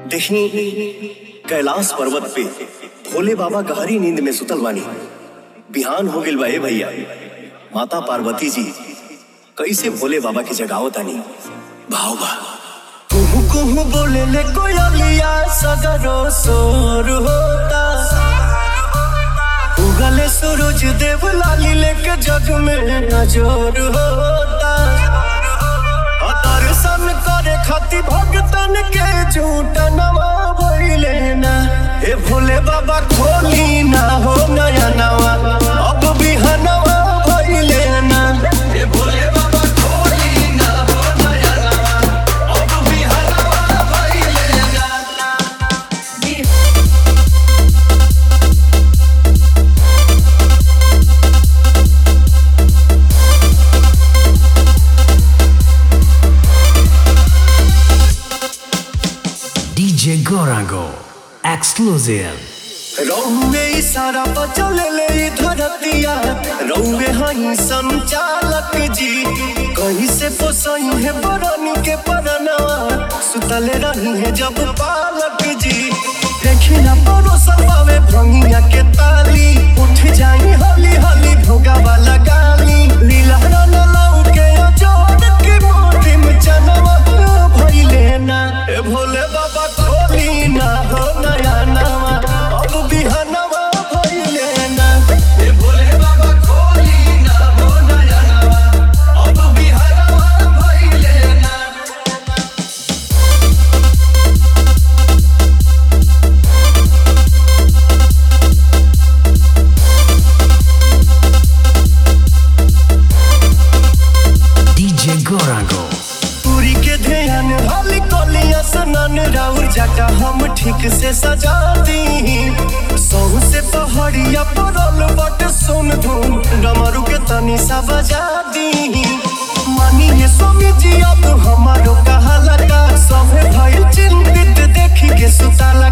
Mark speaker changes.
Speaker 1: देखी कैलाश पर्वत पे भोले बाबा गहरी नींद में सुतल बानी बिहान हो गेल बा ए भैया माता पार्वती जी कैसे भोले बाबा की जगावत तानी भाव बा कुहू कुहू बोले ले कोयलिया सगरो सोर होता उगले सूरज देव लाली लेके जग में नजर होता आ दर्शन करे खातिर भगतन के झूठ नवा भइले ना ए भोले बाबा खोली ना हो नया नवा अब बिहनवा भइले ना ए भोले बाबा खोली ना हो नया नवा अब बिहनवा भइले ना
Speaker 2: DJ Gorango. Exclusive.
Speaker 1: रौवे इशारा पर चले ले ई धरतिया रौवे हई संचालक जी कहीं से पोसई है बरनी के परनवा सुतले रही है जब पालक जी देखी ना परोसन पावे भंगिया के ताली उठ जाई हली हली भोगा वाला गाली लीला रन लाऊ के जोड़ के मोटी में चनवा भइले ना ए भोले बाबा खोली ना हो नया नवा अब बिहनवा भइले ना ए भोले बाबा खोली ना हो नया नवा अब बिहनवा भइले ना
Speaker 2: DJ Gorango.
Speaker 1: पूरी के ध्यान हली कोलिया सनन राउर जाटा हम ठीक से सजा दी सहू से पहाड़िया परल बट सुन धूम डमरू के तनी सा बजा दी मानिए स्वामी जी अब हमारो कहा लगा सभे भइल चिंतित देखी के सुता